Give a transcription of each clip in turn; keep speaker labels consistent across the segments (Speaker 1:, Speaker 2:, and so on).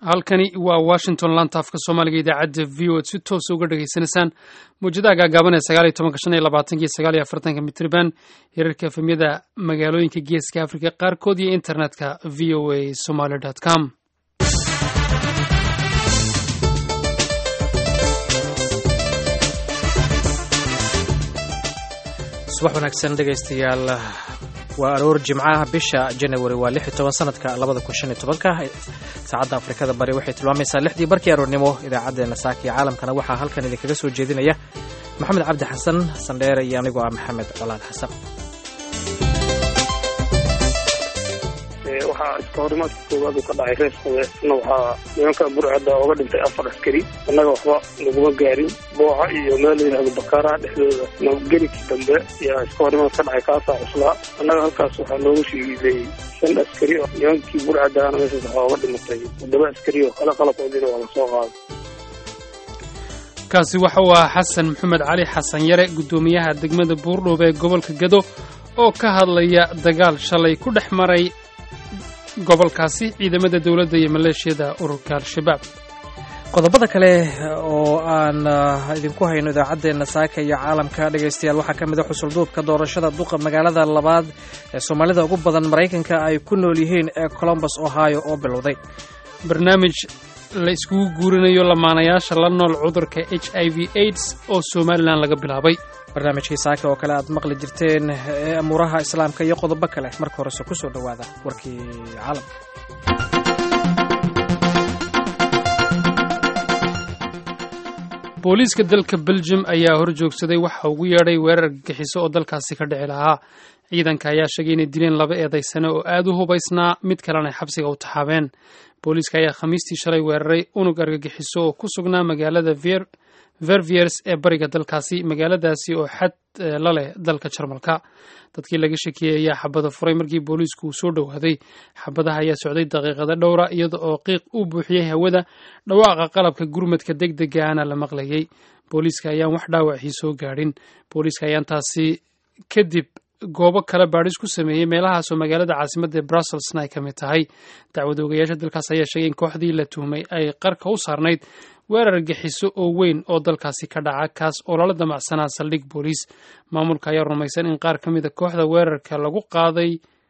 Speaker 1: halkani waa washington laanta afka soomaaliga idaacadda v o ad si toosa uga dhegaysanaysaan mawjadaha gaagaaban ee sagaal iyo tobanka shan iyo labaatanka sagaal iyo afartanka mitriban hirarka efemyada magaalooyinka geeska afrika qaarkood iyo internetka v o a somaly com
Speaker 2: subax wanaagsan dhegaystayaal waa aroor jimcaha bisha janawari waa lix iyo toban sanadka labada kun shan iyo tobanka saacadda afrikada bari waxay tilmaamaysaa lixdii barkii aroornimo idaacaddeenna saaka iyo caalamkana waxaa halkan idinkaga soo jeedinaya maxamed cabdi xasan sandheere iyo anigoo ah maxamed colaad xasan
Speaker 3: waxaa iska horimaadka koowaad uu ka dhacay reer sabeesna waxaa nimanka burcadda ooga dhintay afar askari annaga waxba laguma gaarin booca iyo meel la yidhahdo bakaaraha dhexdooda nabadgelikii dambe yaa iska horimaad ka dhacay kaasaa cuslaa annaga halkaas waxaa loogu shiiday shan askari oo nimankii burcaddaana meeshaas waxaa ooga dhimatay toddoba askari oo kale qalabkoodiina waa la soo qaaday
Speaker 1: kaasi waxa uu ahaa xasan maxamed cali xasan yare guddoomiyaha degmada buurdhoob ee gobolka gado oo ka hadlaya dagaal shalay ku dhex maray gobolkaasi ciidamada dowladda iyo maleeshiyada ururka al-shabaab
Speaker 2: qodobada kale oo aan idinku hayno idaacaddeenna saaka iyo caalamka dhegaystayaal waxaa ka mid a xusulduubka doorashada duqa magaalada labaad ee soomaalida ugu badan maraykanka ay ku nool yihiin ee colombus ohio oo bilowday
Speaker 1: barnaamij la iskugu guurinayo lamaanayaasha la nool cudurka h i v aids oo somalilan laga bilaabay
Speaker 2: barnaamijkii saaka oo kale aad maqli jirteen ee amuuraha islaamka iyo qodobo kale marka horese ku soo dhowaada warkii caalamka
Speaker 1: booliiska dalka belgium ayaa hor joogsaday waxa ugu yeedhay weerar gagixiso oo dalkaasi ka dhici lahaa ciidanka ayaa sheegay inay dileen laba eedaysane oo aad u hubaysnaa mid kalena ay xabsiga u taxaabeen booliiska ayaa khamiistii shalay weeraray unug argagixiso oo ku sugnaa magaalada verviers ee bariga dalkaasi magaaladaasi oo xad la leh dalka jarmalka dadkii laga shakiyey ayaa xabada furay markii booliisku uu soo dhowaaday xabadaha ayaa socday daqiiqada dhowra iyada oo qiiq u buuxiyey hawada dhawaaqa qalabka gurmadka deg degaana la maqlayey booliiska ayaan wax dhaawacii soo gaadhin booliiska ayaan taasi kadib goobo kale baadhis ku sameeyey meelahaasoo magaalada caasimadda ee brusselsna ay ka mid tahay dacwad oogayaasha dalkaas ayaa sheegay in kooxdii la tuhmay ay qarka u saarnayd weerar gaxiso oo weyn oo dalkaasi ka dhaca kaas oo lala damacsanaa saldhig booliis maamulka ayaa rumaysan in qaar ka mid a kooxda weerarka lagu qaaday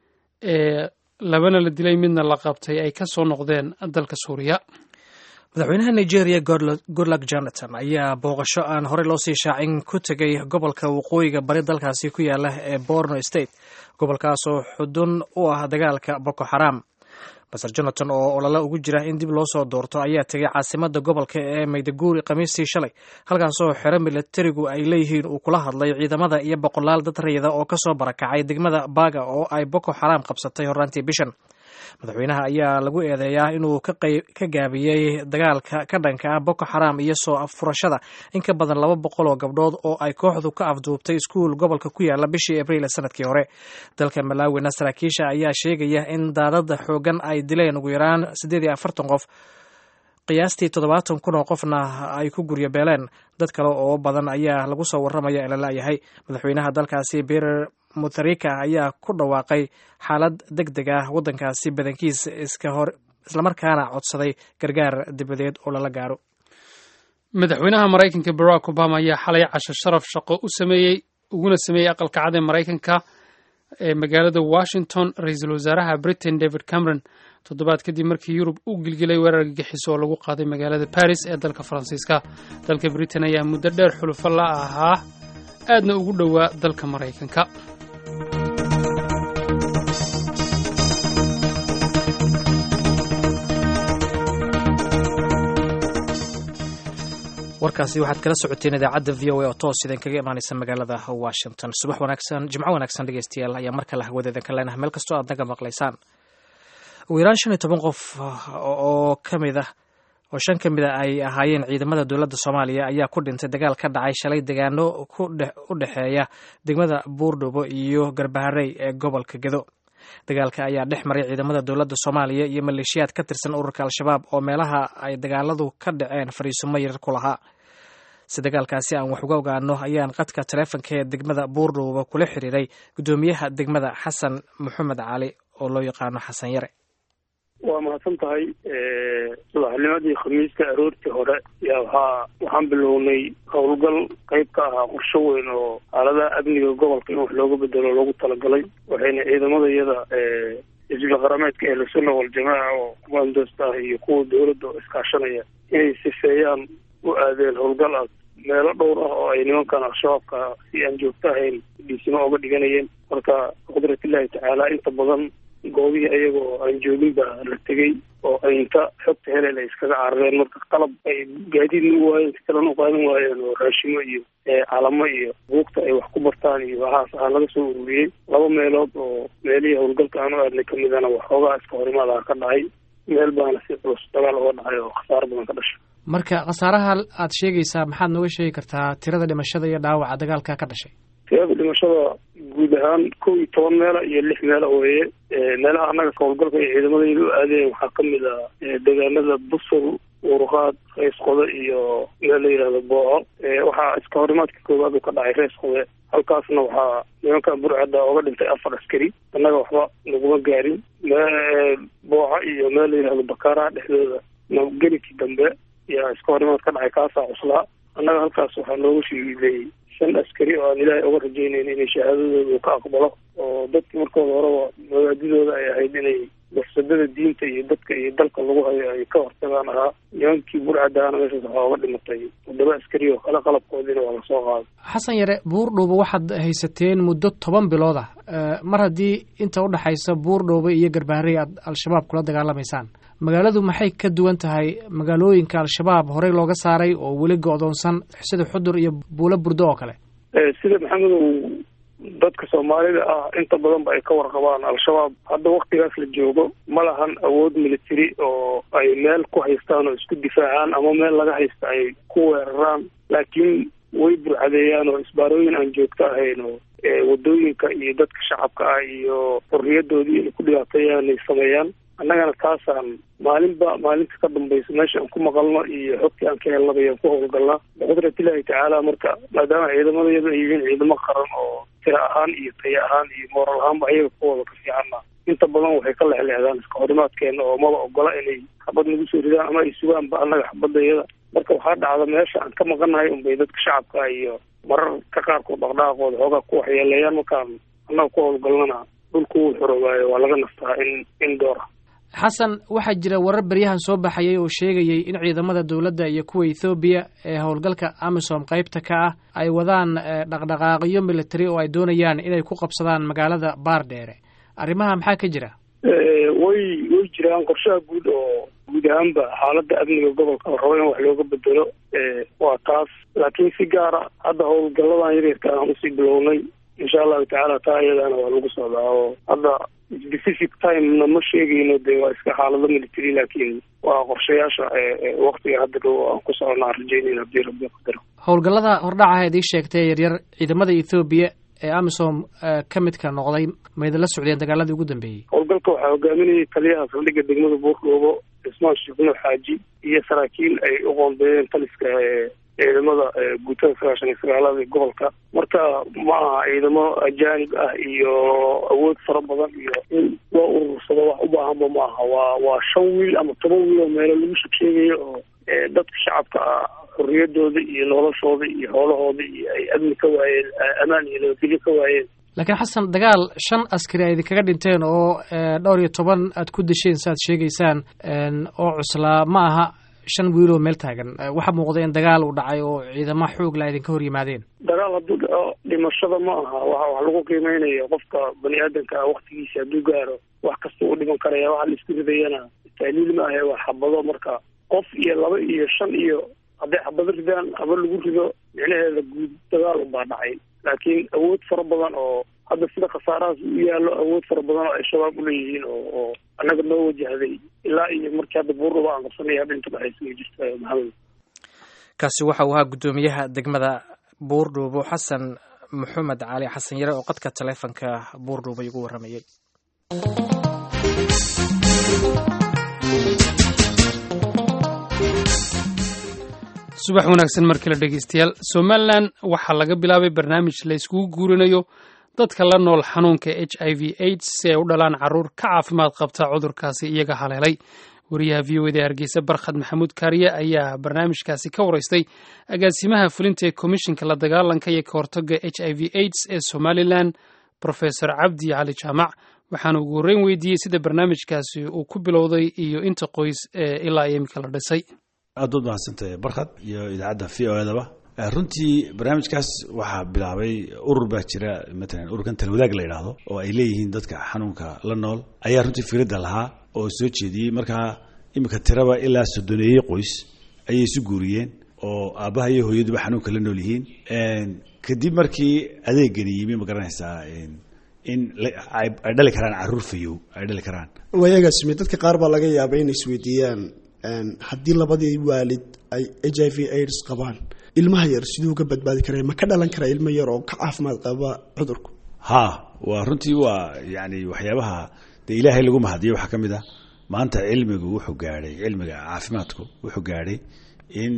Speaker 1: ee labana la dilay midna la qabtay ay ka soo noqdeen dalka suuriya
Speaker 2: madaxweynaha nigeria goodluck jonathan ayaa booqasho aan horey loo sii shaacin ku tegay gobolka waqooyiga bari dalkaasi ku yaala ee borno state gobolkaasoo xudun u ah dagaalka boko xaram maser jonathan oo olole ugu jira in dib loo soo doorto ayaa tegay caasimada gobolka ee maydaguuri khamiistii shalay halkaasoo xero milatarigu ay leeyihiin uu kula hadlay ciidamada iyo boqolaal dad rayida oo kasoo barakacay degmada baga oo ay boko xaram qabsatay horraantii bishan madaxweynaha ayaa lagu eedeeyaa inuu ka gaabiyey dagaalka ka dhanka ah boko xaram iyo soo furashada in ka badan laba boqol oo gabdhood oo ay kooxdu ka afduubtay iskuul gobolka ku yaala bishii abriil sanadkii hore dalka malaawina saraakiisha ayaa sheegaya in daadada xoogan ay dileen ugu yaraan siddeed iyo afartan qof qiyaastii toddobaatan kun oo qofna ay ku guryo beeleen dad kale oo badan ayaa lagu soo warramaya in la la'yahay madaxweynaha dalkaasi berer mutharika ayaa ku dhawaaqay xaalad deg deg ah waddankaasi badankiis iska hor islamarkaana codsaday gargaar dibadeed oo lala gaaro
Speaker 1: madaxweynaha maraykanka barack obama ayaa xalay casho sharaf shaqo u sameeyey uguna sameeyey aqalka cad ee maraykanka ee magaalada washington ra-iisul wasaaraha britain david cameron toddobaad kadib markii yurub u gilgilay weerar gagixiso oo lagu qaaday magaalada baris ee dalka faransiiska dalka britain ayaa muddo dheer xulufo la ahaa aadna ugu dhowaa dalka maraykanka
Speaker 2: warkaasi waxaad kala socoteen idaacadda v o a oo toos idin kaga imaanaysa magaalada washington subax wanaagsan jimco wanaagsan dhegeystayaal ayaa mar kale hawada idinka leenahay meel kastoo aad naga maqlaysaan ugu yaraan shan iyo toban qof oo ka mid ah oo shan ka mid a ay ahaayeen ciidamada dowladda soomaaliya ayaa ku dhintay dagaal ka dhacay shalay degaano u dhexeeya degmada buurdhubo iyo garbaharey ee gobolka gedo dagaalka ayaa dhex maray ciidamada dowladda soomaaliya iyo maleeshiyaad ka tirsan ururka al-shabaab oo meelaha ay dagaaladu ka dhaceen fariisumo yarar ku lahaa si dagaalkaasi aan wax uga ogaano ayaan qadka taleefonka ee degmada buurdhuuba kula xiriiray guddoomiyaha degmada xasan maxamed cali oo loo yaqaano xasan yare
Speaker 3: waa mahadsan tahay subaxnimadii khamiiska aroortii hore yaa waxaa waxaan bilownay howlgal qayb ka ahaa qorsho weyn oo xaaladaha amniga gobolka in wax looga bedelo loogu talagalay waxayna ciidamada iyada xisbiga qarameedka ehlusunna waljamaaca oo kumaandoosta ah iyo kuwa dowladda oo iskaashanaya inay sifeeyaan u aadeen howlgal ah meelo dhowr ah oo ay nimankan al-shabaabka si aan joogto ahayn dhiisimo oga dhiganayeen marka biqudratillahi tacaala inta badan goobihii ayaga oo aan joogin baa la tegey oo aynta xogta helel ay iskaga carareen marka qalab ay gaadiidna u waayeen si kalena u qaadan waayeen oo raashimo iyo calamo iyo buugta ay wax ku bartaan iyo waxaas ah laga soo ururiyey laba meelood oo meelihii howlgalka aan u aadnay kamidana waxoogaa iska horimaad ah ka dhacay meel baana si culus dagaal uga dhacay oo khasaaro badan ka dhashay
Speaker 2: marka khasaaraha aad sheegaysaa maxaad nooga sheegi kartaa tirada dhimashada iyo dhaawaca dagaalka ka dhashay
Speaker 3: tirada dhimashada guud ahaan kow iyo toban meela iyo lix meela weeye meelaha annaga howlgalka iyo ciidamadayda u aadeen waxaa kamid ah deegaanada busol urqaad rees qode iyo meel la yidhahdo booco waxaa iska horimaadka koowaad uu ka dhacay rees qode halkaasna waxaa nimankan burcadda oga dhintay afar askari annaga waxba naguma gaarin booco iyo meel la yidhahdo bakaaraha dhexdooda nabadgelikii dambe yaa iska horimaad ka dhacay kaasaa cuslaa annaga halkaas waxaa noogu shiiday shan askari oo aan ilaahay oga rajaynayn inay shahaadadooda uu ka aqbalo oo dadkii markooda horeba mabaadidooda ay ahayd inay mafsadada diinta iyo dadka iyo dalka lagu hayo ay ka hortagaan ahaa nimankii burcadaana meeshaas waxaa oga dhimatay toddoba askari oo kale qalabkoodiina waa lasoo qaaday
Speaker 2: xasan yare buurdhowba waxaad haysateen muddo toban bilood ah mar haddii inta udhexaysa buurdhowba iyo garbaharey aad al-shabaab kula dagaalamaysaan magaaladu maxay ka duwan tahay magaalooyinka al-shabaab horey looga saaray oo weli go-doonsan sida xudur iyo buulo burdo oo kale
Speaker 3: sida maxamedow dadka soomaalida ah inta badan ba ay ka warqabaan al-shabaab hadda waktigaas la joogo ma lahan awood military oo ay meel ku haystaan oo isku difaacaan ama meel laga haysta ay ku weeraraan laakiin way burcadeeyaan oo isbaarooyin aan joogto ahayn oo wadooyinka iyo dadka shacabka ah iyo xorriyadoodii inay ku dhibaateeyaan ay sameeyaan annagana taasaan maalinba maalinta ka dambaysa meesha aan ku maqalno iyo xogtii aan ka helnaba ayaan ku howlgalnaa biqudratillahi tacaala marka maadaama ciidamadayadu ay yihiin ciidamo qaran oo tira ahaan iyo taya ahaan iyo mooral ahaanba ayaga kuwooda ka fiicanna inta badan waxay ka lexleexdaan iska horimaadkeena oo maba ogola inay xabad nagu soo ridaan ama ay sugaanba annaga xabadayada marka waxaa dhacda meesha aan ka maqanahay unbay dadka shacabka iyo marar ka qaarkood dhaqdhaqaqooda xoogaa ku waxyeeleeyaan markaan annaga ku howlgalnana dhulku wuu xorowaayo waa laga nastaa in in doora
Speaker 2: xasan waxaa jira warar beryahan soo baxayay oo sheegayay in ciidamada dowladda iyo kuwa ethoobiya ee howlgalka amisom qaybta ka ah ay wadaan dhaqdhaqaaqyo military oo ay doonayaan inay ku qabsadaan magaalada baardheere arrimaha maxaa ka jira
Speaker 3: way way jiraan qorshaha guud oo guud ahaanba xaaladda amniga gobolka la rabo in wax looga bedelo waa taas laakiin si gaara hadda howlgalladan yaryarka aan usii bilownay insha allahu tacaala taa iyadaana waa lagu socdaa oo hadda specific timena ma sheegayno dee waa iska xaalado military laakiin waa qorshayaasha waktiga hadda dhow aan ku socona aan rajeynayna hadii rabbi qadaro
Speaker 2: howlgallada hordhaca aad ii sheegtay yaryar ciidamada ethoobiya ee amisom ka midka noqday maydala socdeen dagaaladii ugu dambeeyey
Speaker 3: howlgalka waxaa hogaaminayay taliyaha saldhigga degmada buurdhoobo cismaan sheekno xaaji iyo saraakiil ay u qoondeeyeen taliska ciidamada guutada sagaashan iyo sagaalada ee gobolka marka ma aha ciidamo ajaanib ah iyo awood fara badan iyo in loo urursado wax u baahanba ma aha waa waa shan wiil ama toban wiil oo meelo lagu shekeegayo oo dadka shacabka ah xorriyadooda iyo noloshooda iyo xoolahooda iyo ay amni ka waayeen amaan iyo nabadgelyo ka waayeen
Speaker 2: laakiin xasan dagaal shan askari ay idinkaga dhinteen oo dhowr iyo toban aad ku desheen saaad sheegaysaan oo cuslaa ma aha shan wiiloo meel taagan waxaa muuqda in dagaal uu dhacay oo ciidamo xoog la idinka hor yimaadeen
Speaker 3: dagaal hadduu dhaco dhimashada ma aha waxa wax lagu qiimeynaya qofka bani aadamka ah waktigiisa hadduu gaaro wax kasta uu dhiman karaya waxa la isku ridayana tahliil ma ahe waa xabado marka qof iyo laba iyo shan iyo hadday xabado ridaan haba lagu rido micnaheeda guud dagaal unbaa dhacay laakiin awood fara badan oo hadda sida khasaarahaas u yaallo awood fara badan oo ay shabaab uleeyihiin oo oo annaga noo wajahday ilaa iyo markii hadda buurdhaba aan qabsanaya hadda inta dhexaysa ma jirta maxamed
Speaker 2: kaasi waxa uu ahaa guddoomiyaha degmada buurdhuubo xasan maxamed cali xasan yare oo qadka taleefonka buurdhuubo igu warramayay
Speaker 1: subax wanaagsan mar kale dhegeystayaal somalilan waxaa laga bilaabay barnaamij la yskugu guurinayo dadka la nool xanuunka h i v aids si ay u dhalaan caruur ka caafimaad qabta cudurkaasi iyaga haleelay wariyaha v o eda hargeysa barkhad maxamuud kaariye ayaa barnaamijkaasi ka waraystay agaasimaha fulinta ee komishinka la dagaalanka iyo ka hortaga h i v aids ee somalilan profesor cabdi cali jaamac waxaana ugu horreyn weydiiyey sida barnaamijkaasi uu ku bilowday iyo inta qoys ee ilaa iyo imika la dhisay
Speaker 4: aad baad mahadsantahay barkhad iyo idaacadda v o edaba runtii barnaamijkaas waxaa bilaabay urur baa jira matalan ururkan talwadaag la yidhaahdo oo ay leeyihiin dadka xanuunka la nool ayaa runtii firadda lahaa oo soo jeediyey markaa iminka tiraba ilaa soddoneeye qoys ayay isu guuriyeen oo aabbaha iyo hooyaduba xanuunka la nool yihiin kadib markii adeegani yimi ma garanaysaa in ay dhali karaan caruur fayow ay dhali karaan
Speaker 5: waayagaasime dadka qaar baa laga yaabay inay isweydiiyaan haddii labadii waalid ay h i v aids qabaan ilmaha yar siduu uga badbaadi kara ma ka dhalan karaa ilmo yar oo ka caafimaad qaba cudurku
Speaker 4: ha waa runtii waa yani waxyaabaha dee ilaahay lagu mahadiyo waxaa ka mid ah maanta cilmigu wuxuu gaadhay cilmiga caafimaadku wuxuu gaadhay in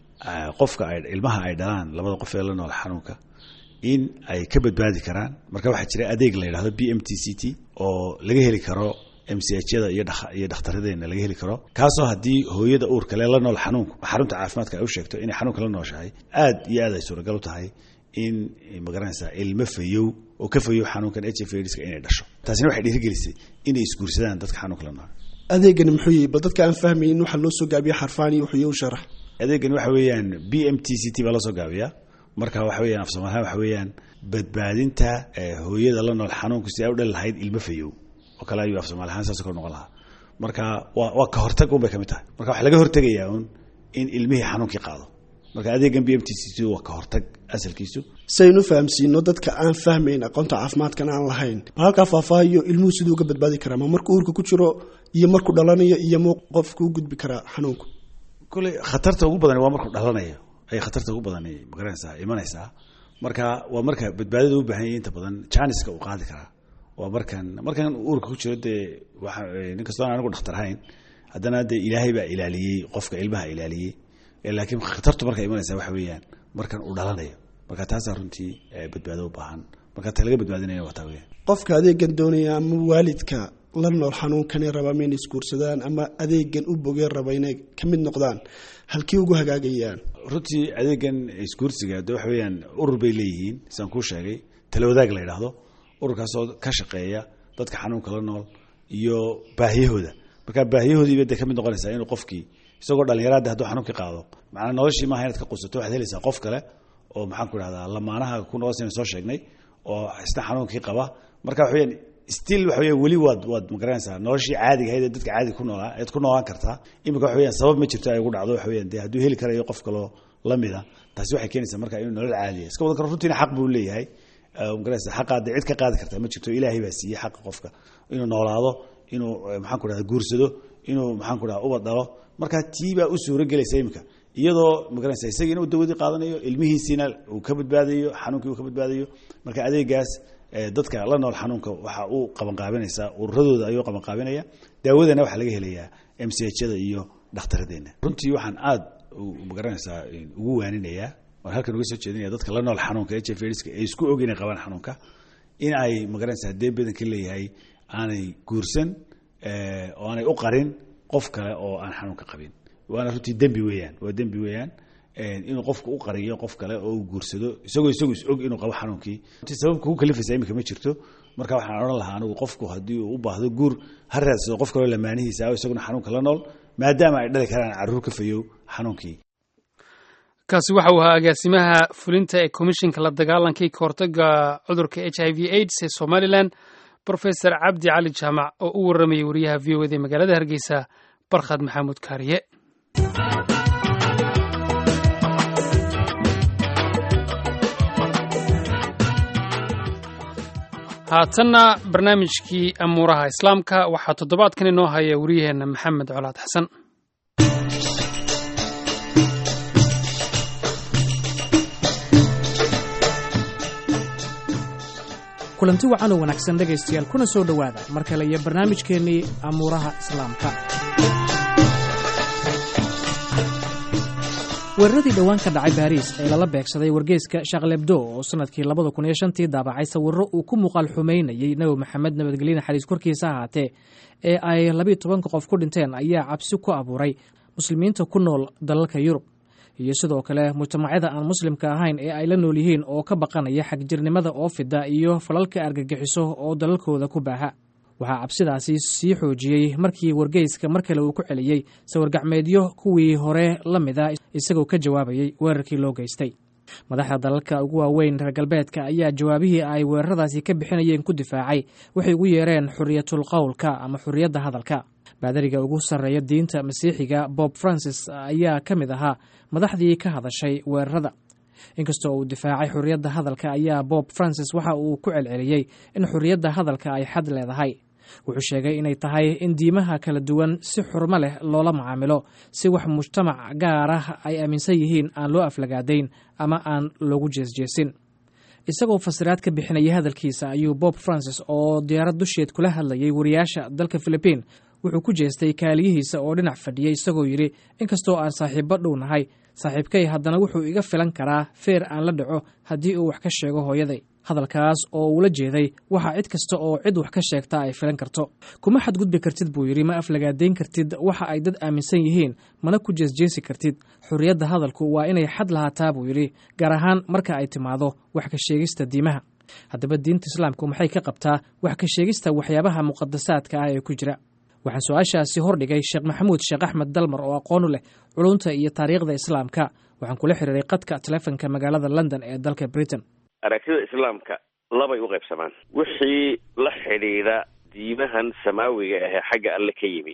Speaker 4: qofka ay ilmaha ay dhalaan labada qof ee la nool xanuunka in ay ka badbaadi karaan marka waxaa jira adeeg la yidhahdo b m t c t oo laga heli karo m c h yada iyo dhakhtaradeenna laga heli karo kaasoo haddii hooyada uurkale la nool xanuunku xarunta caafimaadka ay u sheegto inay xanuunka la nooshahay aad iyo aad ay suuragal u tahay in magaranaysaa ilmo fayow oo ka fayow xanuunkan h f aids-ka inay dhasho taasina waxay dhiirigelisay inay isguursadaan dadka xanuunka la nool
Speaker 5: adeegani muxuu yihi bal dadka aan fahmayin waxaa loo soo gaabiya xarfaan iyo wuxuu u sharax
Speaker 4: adeegani waxa weeyaan b m t c t baa loo soo gaabiyaa marka waxa weeyaan af soomaalihaan waxa weeyaan badbaadinta hooyada la nool xanuunku si ay u dhali lahayd ilmo fayow oo kale ayuu af soomali ahaan saas kor noqon lahaa marka waa waa ka hortag un bay ka mid tahay marka waxaa laga hortegayaa un in ilmihii xanuunkii qaado marka adeegan b m t c t waa ka hortag asalkiisu
Speaker 5: si aynu fahamsiino dadka aan fahmayn aqoonta caafimaadkan aan lahayn bal halkaa faahfaahiyo ilmuhu siduu uga badbaadi karaa ma markuu uurka ku jiro iyo markuu dhalanayo iyo mu qofku u gudbi karaa xanuunku
Speaker 4: kule khatarta ugu badan waa markuu dhalanayo ay khatarta ugu badan magaranaysaa imanaysaa marka waa marka badbaadada u baahan yahay inta badan janiska uu qaadi karaa waa markan markan uurka ku jiro dee waa nin kastoo aan anigu dhakhtar ahayn haddana dee ilaahay baa ilaaliyey qofka ilmaha ilaaliyey laakiin khatartu marka imanaysa waxa weeyaan markan uu dhalanayo marka taasaa runtii badbaado u baahan marka ta laga badbaadinaya waa taa weyaan
Speaker 5: qofka adeegan doonaya ama waalidka la nool xanuunkani raba ma inay isguursadaan ama adeegan u bogeen raba inay ka mid noqdaan halkii ugu hagaagayaan
Speaker 4: runtii adeegan isguursiga de waxa weeyaan urur bay leeyihiin sidaan kuu sheegay talawadaag la yidhaahdo ururkaasoo ka shaqeeya dadka xanuunka la nool iyo baahiyahooda marka baahiyahoodiiba de ka mid noqonaysaa inuu qofkii isagoo dhalinyaraada hadduu xanuunkii qaado macnaa noloshii maaha inaad ka qusato waxaad helaysaa qof kale oo maxaan ku idhahdaa lamaanaha ku noqosayna soo sheegnay oo isna xanuunkii qaba marka waxa weyaan still waxa weya weli waad waad magaranaysaa noloshii caadiga ahayd ee dadka caadiga ku noolaa eed ku noolaan kartaa imika waxa weyan sabab ma jirto ay ugu dhacdo waxa weyan dee hadduu heli karayo qof kaloo lamida taasi waxay keenaysaa marka inuu nolol caadiya iska wadan karo runtiina xaq buu leeyahay magaraysa xaqaa dee cid ka qaadi kartaa ma jirto ilaahay baa siiyey xaqa qofka inuu noolaado inuu maxaan ku dhahda guursado inuu maxaan ku dhahda ubad dhalo marka tii baa u suuro gelaysa imika iyadoo magaranaysa isagiina uu dawadii qaadanayo ilmihiisiina uu ka badbaadayo xanuunkii uu ka badbaadayo marka adeegaas dadka la nool xanuunka waxa uu qabanqaabinaysaa ururadooda ayuu qabanqaabinaya daawadana waxaa laga helayaa m c h-da iyo dhakhtaradeenna runtii waxaan aada magaranaysaa ugu waaninayaa waan halkan uga soo jeedinaya dadka la nool xanuunka h f aids ay isku og inay qabaan xanuunka in ay magaranaysaa haddee badanka leeyahay aanay guursan oo aanay u qarin qof kale oo aan xanuunka qabin waana runtii dembi weeyaan waa dembi weeyaan inuu qofku u qariyo qof kale oo uu guursado isagoo isagu is og inuu qabo xanuunkii sababka ku kalifaysa imika ma jirto marka waxaan odhan lahaa anigu qofku haddii uu u baahdo guur ha raadsado qof kaloo lamaanihiisa ah isaguna xanuunka la nool maadaama ay dhali karaan carruur ka fayow xanuunkii
Speaker 1: kaasi waxa uu ahaa agaasimaha fulinta ee komishinka la dagaalankii ka hortaga cudurka h i v aids ee somalilan brofesor cabdi cali jaamac oo u warramayay wariyaha v o ed ee magaalada hargeysa barkhad maxamuud kaariye haatanna barnaamijkii amuuraha islaamka waxaa toddobaadkan inoo haya wariyaheenna maxamed colaad xasan
Speaker 2: kulanti wacan oo wanaagsan dhegaystayaal kuna soo dhowaada mar kale iyo barnaamijkeennii amuuraha islaamka weeraradii dhowaan ka dhacay baariis ee lala beegsaday wargeyska shaqlebdo oo sanadkii labada kun iyo shantii daabacay sawiro uu ku muuqaal xumaynayey nebi maxamed nabadgelye naxariis korkiisa ahaatee ee ay labiiyo tobanka qof ku dhinteen ayaa cabsi ku abuuray muslimiinta ku nool dalalka yurub iyo sidoo kale mujtamacyada aan muslimka ahayn ee ay la nool yihiin oo ka baqanaya xagjirnimada oo fida iyo falalka argagixiso oo dalalkooda ku baaha waxaa cabsidaasi sii xoojiyey markii wargeyska mar kale uu ku celiyey sawirgacmeedyo kuwii hore la mid a isagoo ka jawaabayey weerarkii loo geystay madaxda dalalka ugu waaweyn reer galbeedka ayaa jawaabihii ay weeraradaasi ka bixinayeen ku difaacay waxay ugu yeereen xuriyatul qowlka ama xuriyadda hadalka baadariga ugu sarreeya diinta masiixiga bob francis ayaa ka mid ahaa madaxdii ka hadashay weerarada inkastoo uu difaacay xuriyadda hadalka ayaa bob francis waxa uu ku celceliyey in xuriyadda hadalka ay xad leedahay wuxuu sheegay inay tahay in diimaha kala duwan si xurmo leh loola macaamilo si wax mujtamac gaar ah ay aaminsan yihiin aan loo aflagaadayn ama aan loogu jeesjeesin isagoo fasiraad ka bixinaya hadalkiisa ayuu bob francis oo diyaarad dusheed kula hadlayay wariyaasha dalka philibiin wuxuu ku jeestay kaaliyihiisa oo dhinac fadhiyay isagoo yidhi inkastoo aan saaxiibbo dhow nahay saaxiibkay haddana wuxuu iga filan karaa feer aan la dhaco haddii uu wax ka sheego hooyaday hadalkaas oo uula jeeday waxaa cid kasta oo cid wax ka sheegta ay filan karto kuma xadgudbi kartid buu yidhi ma aflagaadayn kartid waxa ay dad aaminsan yihiin mana ku jeesjeesi kartid xurriyadda hadalku waa inay xad lahaataa buu yidhi gaar ahaan marka ay timaado wax ka sheegista diimaha haddaba diinta islaamku maxay ka qabtaa wax ka sheegista waxyaabaha muqadasaadka ah ee ku jira waxaan su-aashaasi hordhigay sheekh maxamuud sheekh axmed dalmar oo aqoonu leh culunta iyo taariikhda islaamka waxaan kula xiriiray qadka telefonka magaalada london ee dalka britain
Speaker 6: aragtida islaamka labay u qaybsamaan wixii la xidhiidha diimahan samaawiga ahee xagga alle ka yimid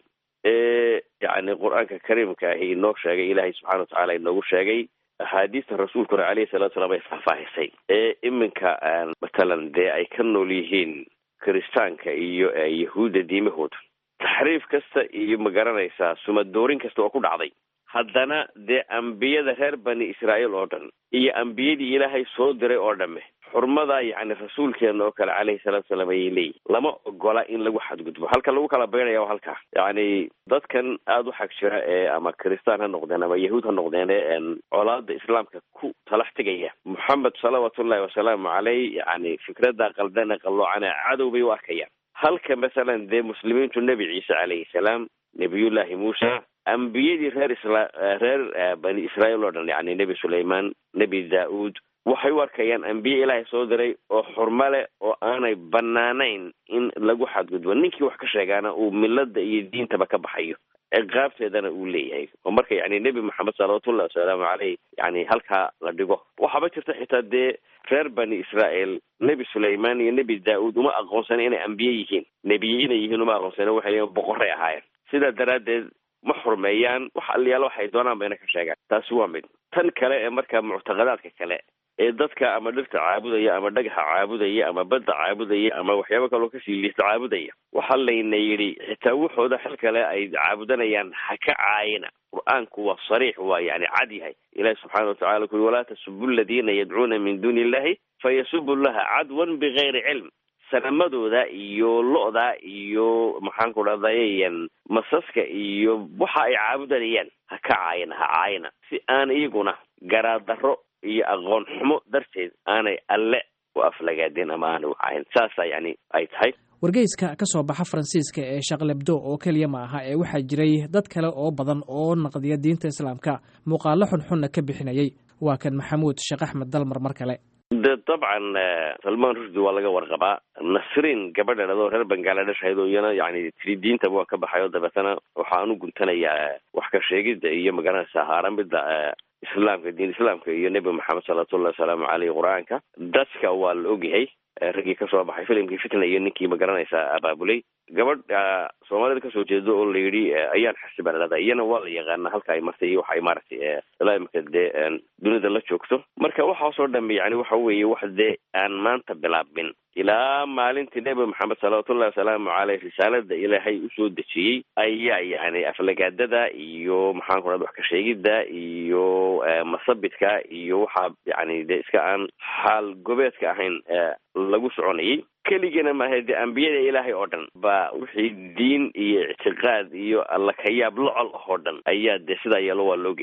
Speaker 6: ee yacni qur-aanka kariimka ahi inoo sheegay ilaahay subxana watacaala inoogu sheegay axaadiista rasuulkuna caleyhi salatu salaam ay faahfaahisay ee iminka matalan dee ay ka nool yihiin kiristaanka iyo yahuudda diimahooda taxriif kasta iyo magaranaysaa sumadoorin kasta oo ku dhacday haddana dee ambiyada reer bani israa'iil oo dhan iyo ambiyadii ilaahay soo diray oo dhamme xurmada yacni rasuulkeena oo kale caleyhi salaatu salaam ayay leeyihin lama ogola in lagu xadgudbo halka lagu kala baynaya waa halkaa yacni dadkan aada u xag jira ee ama kiristaan ha noqdeen ama yahuud ha noqdeen ee colaada islaamka ku talax tegaya moxamed salawaatullahi wasalaamu caleyh yacni fikradda qaldana qalloocana cadow bay u arkayaan halka masalan dee muslimiintu nebi ciise calayhi salaam nebiyullaahi muusa ambiyadii reer isla reer bani israa'iil oo dhan yacni nebi sulaymaan nebi daa-uud waxay u arkayaan ambiye ilaahay soo diray oo xurmo leh oo aanay banaanayn in lagu xadgudbo ninkii wax ka sheegaana uu milada iyo diintaba ka baxayo ciqaabteedana uu leeyahay oo marka yani nebi maxamed salawatullahi wasalaamu caleyh yani halkaa la dhigo waxaaba jirta xitaa dee reer bani israa'iil nebi sulaymaan iyo nebi daa-uud uma aqoonsana inay ambiye yihiin nebiye inay yihiin uma aqoonsana waxay leeyiin boqoray ahaayeen sidaa daraaddeed ma xurmeeyaan wax aliyaalo waxay doonaan bayna ka sheegaan taasi waa mid tan kale ee marka muctaqadaadka kale ee dadka ama dhirta caabudaya ama dhagaxa caabudaya ama badda caabudaya ama waxyaabo kaloo kasii liista caabudaya waxaa layna yidhi xitaa wuxooda xil kale ay caabudanayaan ha ka caayina qur-aanku waa sariix waa yani cad yahay ilahi subxaana watacala kuli walaa tasubu aladiina yadcuuna min duuni illahi fayasubu llaha cadwan bigayri cilm sanamadooda iyo lo-da iyo maxaan ku dhahdayan masaska iyo waxa ay caabudanayaan ha ka caayina ha caayina si aan iyaguna garaadaro iyo aqoon xumo darteed aanay alle u aflagaadeen ama aanay u caayin saasa yani ay tahay
Speaker 2: wargeyska ka soo baxa faransiiska ee shaqlebdo oo keliya ma aha ee waxaa jiray dad kale oo badan oo naqdiya diinta islaamka muuqaalo xunxunna ka bixinayay waa kan maxamuud sheekh axmed dalmar mar kale
Speaker 6: de dabcan salmaan rushdi waa laga warqabaa nasrin gabadha dhadoo reer bangaladesh ahayd oo iyana yani tiri diintaba waan ka baxay oo dabeetana waxaan u guntanayaa wax ka sheegidda iyo magaranaysa haaramida islaamka diin islaamka iyo nebi maxamed salawatullahi wasalaamu caleyh qur-aanka dadka waa la ogyahay raggii kasoo baxay filimkii fitna iyo ninkii magaranaysa abaabulay gabadh soomaalida kasoo jeedo oo la yidhi ayaan xasiba ladhada iyana waa la yaqaana halka ay martay iyo waxa ay maaragtay ilaa imika dee dunida la joogto marka waxaasoo dhamme yani waxa weeye wax dee aan maanta bilaabin ilaa maalintii nebi maxamed salawatullahi wasalaamu caleyh risaalada ilaahay usoo dejiyey ayaa yani aflagaadada iyo maxaan ku dhada wax ka sheegidda iyo masabidka iyo waxaa yani dee iska aan xaal gobeedka ahayn lagu soconayay keligana maaha dee ambiyada ilaahay oo dhan ba wixii diin iyo ictiqaad iyo alla kayaab locol ah oo dhan ayaa dee sidaa yeelo waa loogeey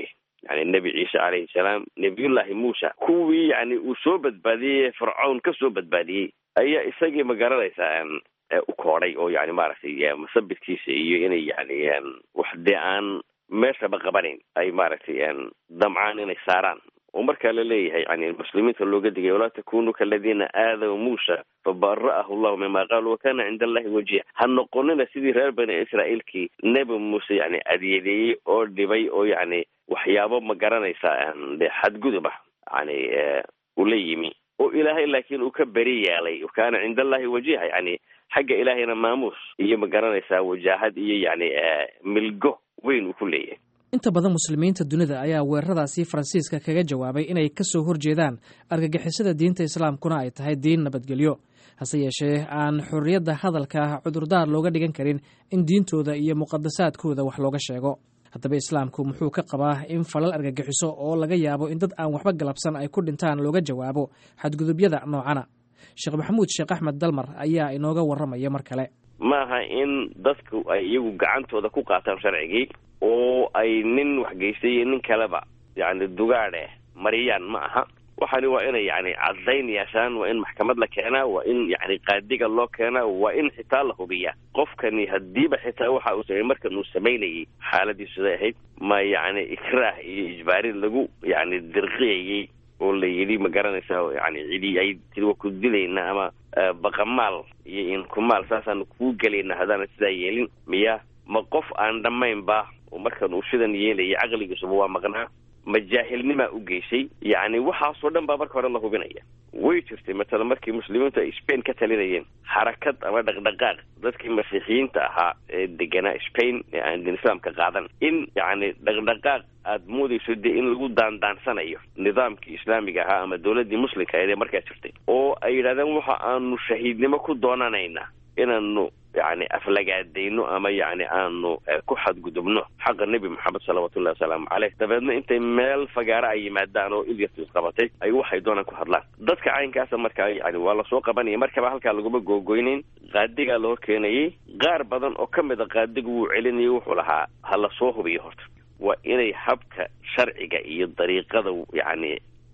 Speaker 6: yani nebi ciise calayhi salaam nebiyullaahi muusa kuwii yani uu soo badbaadiyey fircown ka soo badbaadiyey ayaa isagii ma garanaysaa u koodhay oo yani maaragtay masabidkiisa iyo inay yani wax dee aan meeshaba qabanayn ay maaragtay damcaan inay saaraan oo markaa la leeyahay yani muslimiinta looga digay walaa takunuu kaladiina aadaw muusa fabara'ahu llahu mima qaalu wakana cinda allahi wajiha ha noqonina sidii reer bani israa'iilkii nebi muuse yani adyadeeyey oo dhibay oo yani waxyaabo ma garanaysaa de xadgudub ah yani ula yimi oo ilaahay laakiin uu ka beri yeelay kana cinda allahi wajiha yani xagga ilaahayna maamuus iyo ma garanaysaa wajaahad iyo yani milgo weyn uu ku leeyahay
Speaker 2: inta badan muslimiinta dunida ayaa weeraradaasi faransiiska kaga jawaabay inay ka soo horjeedaan argagixisada diinta islaamkuna ay tahay diin nabadgelyo hase yeeshee aan xorriyadda hadalka cudurdaar looga dhigan karin in diintooda iyo muqadasaadkooda wax looga sheego haddaba islaamku muxuu ka qabaa in falal argagixiso oo laga yaabo in dad aan waxba galabsan ay ku dhintaan looga jawaabo xadgudubyada noocana sheekh maxamuud sheekh axmed dalmar ayaa inooga warramaya mar kale
Speaker 6: maaha in dadku ay iyagu gacantooda ku qaataan sharcigii oo ay nin waxgeystay iyo nin kaleba yani dugaadhe mariyaan ma aha waxani waa inay yani caddayn yeeshaan waa in maxkamad la keenaa waa in yani qaadiga loo keenaa waa in xitaa la hubiyaa qofkani hadiiba xitaa waxa uu samey markan uu samaynayay xaaladiisu siday ahayd ma yani ikraah iyo ijbaarin lagu yani dirqiyayey oo la yidhi ma garanaysa yani cidi ay tii waa ku dilayna ama baqamaal iyo inkumaal saasaanu kuu gelayna haddaana sidaa yeelin miya ma qof aan dhammaynba oo markan uu sidan yeelaya caqligiisuba waa maqnaa ma jaahilnimaa u geysay yacni waxaasoo dhan baa marka hore la hubinaya way jirtay matala markii muslimiintu ay spain ka talinayeen xarakad ama dhaqdhaqaaq dadkii masiixiyiinta ahaa ee deganaa spain ee aan din islaamka qaadan in yacni dhaqdhaqaaq aada moodayso dee in lagu daandaansanayo nidaamkii islaamiga ahaa ama dowladdii muslimka ee markaa jirtay oo ay yidhahdeen waxa aanu shahiidnimo ku doonanaynaa inaanu yani aflagaadayno ama yani aanu ku xadgudubno xaqa nebi maxamed salawatullahi wasalaamu caleyh dabeedna intay meel fagaara ay yimaadaan oo ilyartu isqabatay ay waxay doonaan ku hadlaan dadka caynkaasa markaa yani waa lasoo qabanaya markaba halkaa laguma googoynayn qaadigaa loo keenayay qaar badan oo ka mid a qaadigu wuu celinayay wuxuu lahaa ha lasoo hubiyo horta waa inay habka sharciga iyo dariiqada yani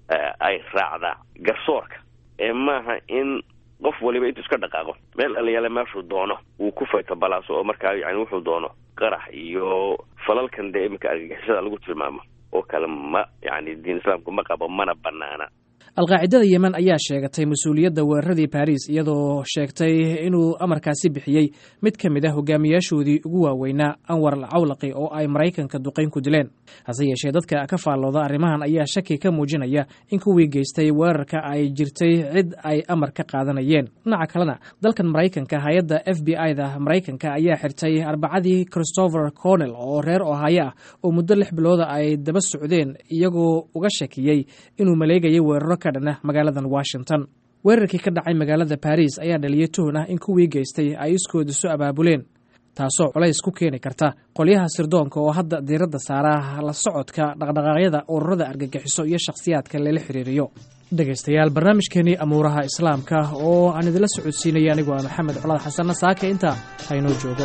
Speaker 6: ay raacdaa garsoorka ee maaha in qof waliba intuu iska dhaqaaqo meel alayaale meeshuu doono uu ku fayto balaaso oo markaa yani wuxuu doono qarax iyo falalkan dee iminka argagixisada lagu tilmaamo oo kale ma yani diin islaamku ma qabo mana banaana
Speaker 2: alqaacidada yemen ayaa sheegatay mas-uuliyadda weeraradii baris iyadoo sheegtay inuu amarkaasi bixiyey mid ka mid ah hogaamiyaashoodii ugu waaweynaa anwar al cawlaqi oo ay maraykanka duqayn ku dileen hase yeeshee dadka ka faallooda arrimahan ayaa shaki ka muujinaya in kuwii geystay weerarka ay jirtay cid ay amar ka qaadanayeen dhinaca kalena dalkan maraykanka hay-adda f b i da maraykanka ayaa xirtay arbacadii christopher cornell oo reer ohaayo ah oo muddo lix bilooda ay daba socdeen iyagoo uga shakiyey inuu maleegayay weeraro ka dhana magaaladan washington weerarkii ka dhacay magaalada baris ayaa dhaliyay tuhun ah in kuwii geystay ay iskooda su abaabuleen taasoo culays ku keeni karta qolyaha sirdoonka oo hadda diiradda saara la socodka dhaqdhaqaaqyada ururada argagixiso iyo shakhsiyaadka lala xiriiriyo dhegaystayaal barnaamijkeenii amuuraha islaamka oo aan idinla socodsiinaya anigoo ah maxamed colaad xasanna saaka intaa haynoo joogo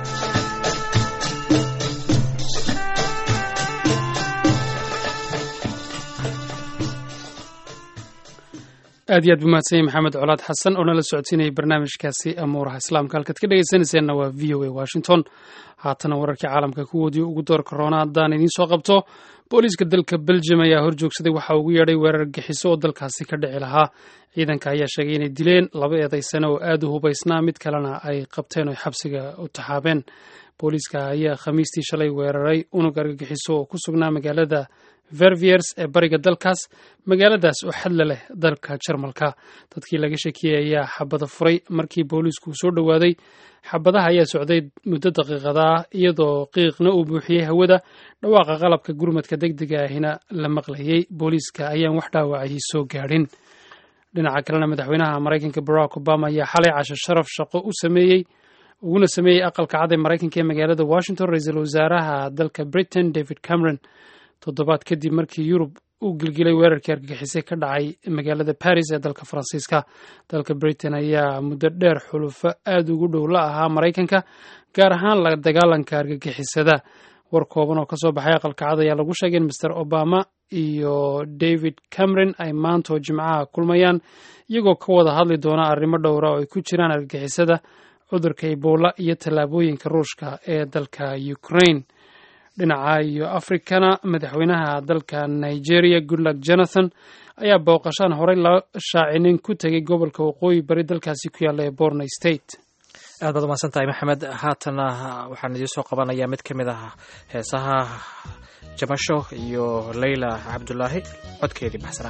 Speaker 1: aad iyo aad bu mahadsan yahy maxamed colaad xasan oo nala socodsiinayay barnaamijkaasi amuuraha islaamka halkaad ka dhegaysanayseena waa v o a washington haatana wararkii caalamka kuwoodii ugu door korona haddaan idiin soo qabto booliiska dalka belgium ayaa horjoogsaday waxa ugu yeedhay weerar gixiso oo dalkaasi ka dhici lahaa ciidanka ayaa sheegay inay dileen laba eedaysane oo aad u hubaysnaa mid kalena ay qabteen oo xabsiga u taxaabeen booliiska ayaa khamiistii shalay weeraray unug argagixiso oo ku sugnaa magaalada verviers ee bariga dalkaas magaaladaas oo xadla leh dalka jarmalka dadkii laga shakiyey ayaa xabada furay markii booliisku soo dhowaaday xabadaha ayaa socday muddo daqiiqada ah iyadoo qiiqna uu buuxiyey hawada dhawaaqa qalabka gurmadka degdega ahina la maqlayey booliiska ayaan wax dhaawacayay soo gaadhin dhinaca kalena madaxweynaha maraykanka barack obama ayaa xalay casho sharaf shaqo u sameeyey uguna sameeyey aqalka cad ee maraykanka ee magaalada washington ra-iisul wasaaraha dalka britain david cameron toddobaad kadib markii yurub uu gilgilay weerarkii argagixisay ka dhacay magaalada baris ee dalka faransiiska dalka britain ayaa muddo dheer xulufo aad ugu dhow la ahaa maraykanka gaar ahaan la dagaalanka argagixisada war kooban oo kasoo baxay aqalka cad ayaa lagu sheegay in master obama iyo david cameron ay maanta oo jimcaha kulmayaan iyagoo ka wada hadli doona arrimo dhowra oo ay ku jiraan argagixisada cudurka ebola iyo tallaabooyinka ruushka ee dalka ukraine dhinaca iyo afrikana madaxweynaha dalka nigeria goodluck jonathan ayaa booqashaan horey la shaacinin ku tegay gobolka waqooyi bari dalkaasi ku yaalla ee borno state
Speaker 2: aad baad umahadsan tahay maxamed haatana waxaan idiin soo qabanayaa mid ka mid ah heesaha jamasho iyo leyla cabdulaahi codkeedii baxsanaa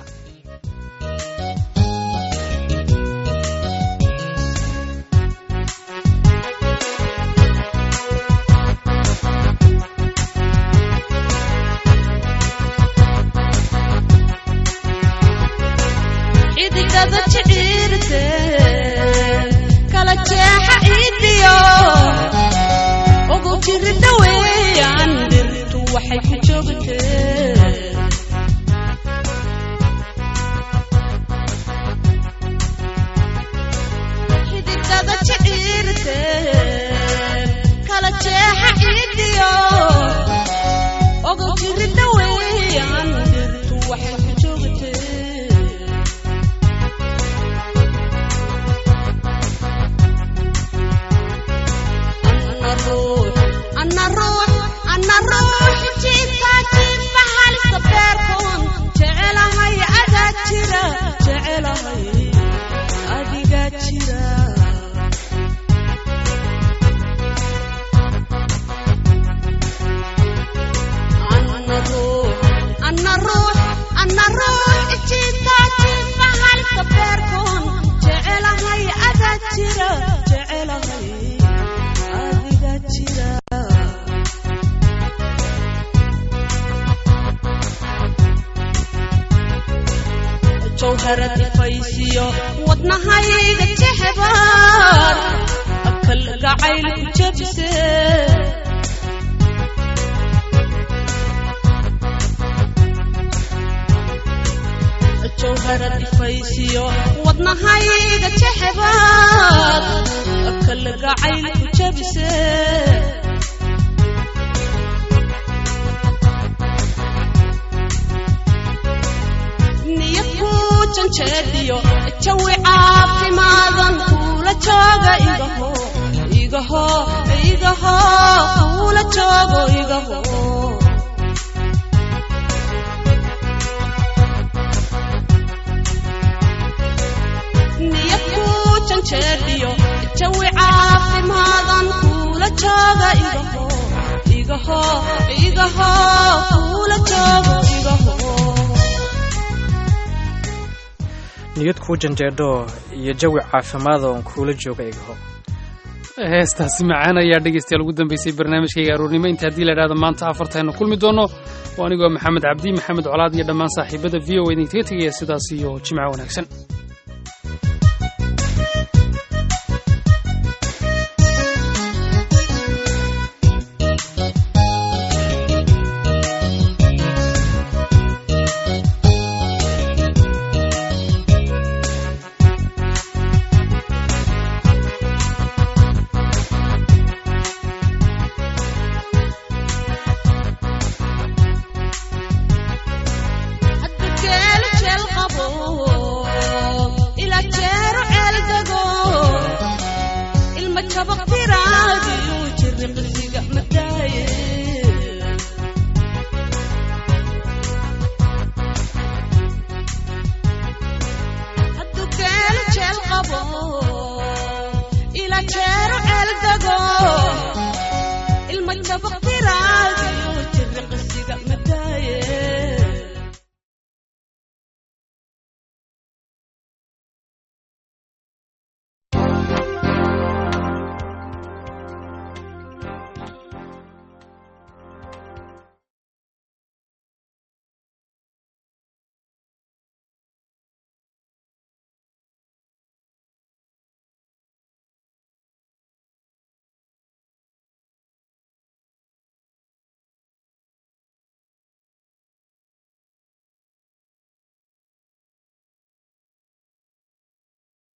Speaker 7: xidigada jidhiirte kala jeexa idiyo ugu jirida weeyaan dhirtu waxay ku joogtee xidigada jidhiirte kala jeexa idiyo ugu jirida weeyaan dhirtu waxay ku joogtee ana ruux ana ruux jiifka jiifa halista beerkoon jecelahay adaa jira jecelahay adiga jira ana ruux ana ruux ana ruux jiifka jiifa halista beerkoon jecelahay adaa jira jecelahay adiga jira jawharad ifaysiyo wadnahayga jexbaar akal gacayl ku jabse jawharad ifaysiyo wadnahayga jexbaar akal gacayl ku jabse niyad ku janjeedhiyo jawi caafimaadan kuula jooga igaho igaho igaho kuula joogo igaho niyad ku janjeedhiyo jawi caafimaadan kuula jooga igaho igaho igaho kuula joogo igaho
Speaker 2: niyad kuu janjeedho iyo jawi caafimaad oon kuula jooga igaho
Speaker 1: heestaasi macaan ayaa dhegeystayaal ugu dambeysay barnaamijkayga aroornimo inta haddii la idhahdo maanta afartaynu kulmi doono oo anigoo maxamed cabdi maxamed colaad iyo dhammaan saaxiibada v o idinkaga tegaya sidaas iyo jimco wanaagsan
Speaker 7: hadda geelo jeel qabo ila jeero ceel dego ilma jabaq tiraagiyo jirri qisiga madaaye haddu geelo jeel qabo ila jeero ceel dego ilma jabaq tiraagiyo jirri qisiga madaaye